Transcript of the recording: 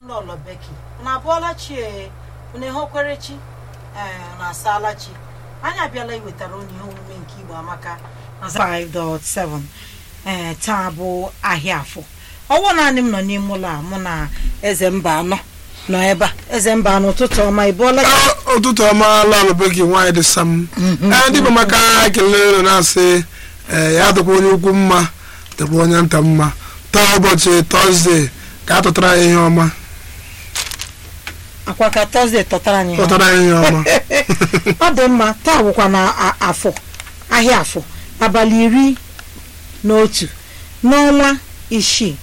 lọlọ beki unu abụọla chi ee unu ehokwere chi ee na asaala chi anyị abịala iwetara unu ihe omume nke igbo amaka na 5.7 ee taa bụ ahịa afọ ọwụ naanị m nọ n'ime ụlọ a mụ na eze mba anọ nọ ebe a eze mba anọ ụtụtụ ọma ị bụọla chi Ah, ụtụtụ ọma lalụbe gị nwaanyị dị sam ee ndị bụ maka ekele unu na-asị ee ya dịkwa onye ukwu mma dịkwa onye nta mma taa ụbọchị tọzdee ka a tụtara ya ihe ọma akwa ka tọzdee tọtara anyị ha. tụtara ya ihe ọma ọ dị mma taa bụkwa na a- afọ ahịa afọ abalị iri na otu n'ọnwa isii